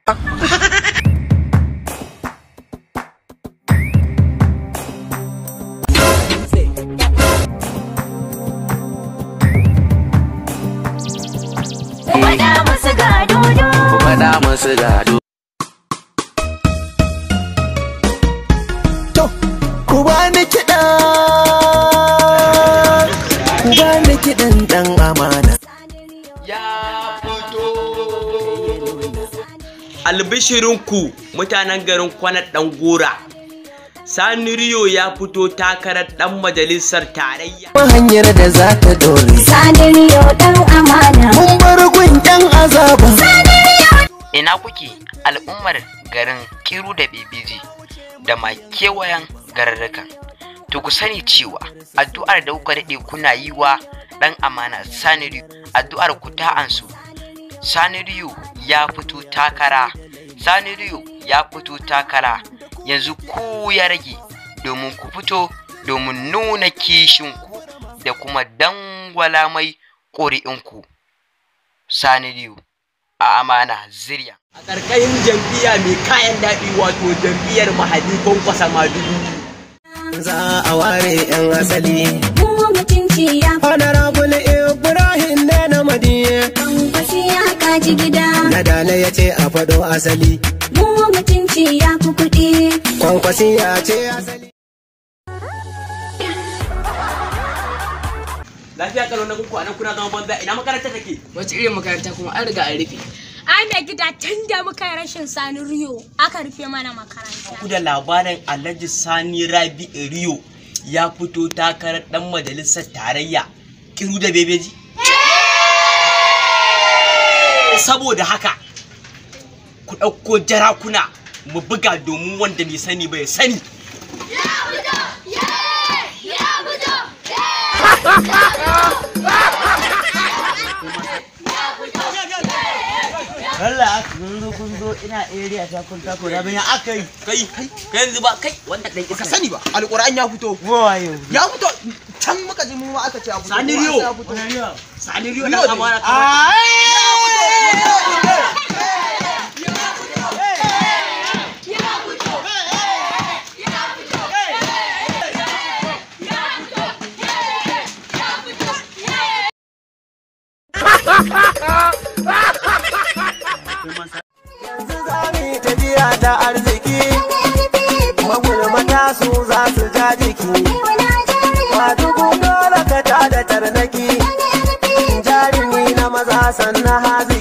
Faɗa musu ga dodo. faɗa musu gado. To, ku bani kiɗa, ku bani kiɗan ɗan amana. ya fito albishirinku mutanen garin kwanar ɗan gora sani riyo ya fito takarar ɗan majalisar tarayya Kuma hanyar da za ta dore. Sadiriyo ɗan amana. Mun bar gun ƴan azaba. ina kuke al'ummar garin kiru da bebeji da ma kewayen gararrukan to ku sani cewa addu'ar da kuka daɗe kuna yi wa ɗan amana saniriyu addu'ar ku ta ansu saniriyu ya fito takara saniriyu ya fito takara yanzu ku ya rage domin ku fito domin nuna kishinku da kuma dangwala mai ƙuri'inku saniriyu a amana zirya a ƙarƙashin jam'iyya mai kayan daɗi wato jam'iyyar mahadi kwankwasa madugu Za a ware ƴan asali. Mu mutunci ya Honorable Ibrahim ne na madiye. fankwasi ya kaji gida. Na dala ya ce a faɗo asali. Mu mutunci ya fi kuɗi. Kwankwasi ya ce asali. lafiya kalau na kuku a nan kuna zama banza ina makaranta take wata irin makaranta kuma an riga an rufe ai mai gida tun da muka yi rashin sani riyo aka rufe mana makaranta ku da labarin alhaji sani rabi riyo ya fito takarar ɗan majalisar tarayya kiru da bebeji saboda haka ku ɗauko jarakuna mu buga domin wanda bai sani bai sani Allah kun zo kun zo ina area ta kun tako da bayan aka yi kai kai yanzu ba kai wanda ɗan Ka iska sani ba, alƙur'an ya fito. wayo Ya fito, can muka ji mu ma aka ce ya fito. Sani kuma Riyo. ya fito. sani riyo Riyo na ne. amana kamar Yanzu za mu yi tafiya ta arziki. Magulmata su za su ja jiki. Madugu dole ka tada tarnaki. Jarumi na maza sannan hazi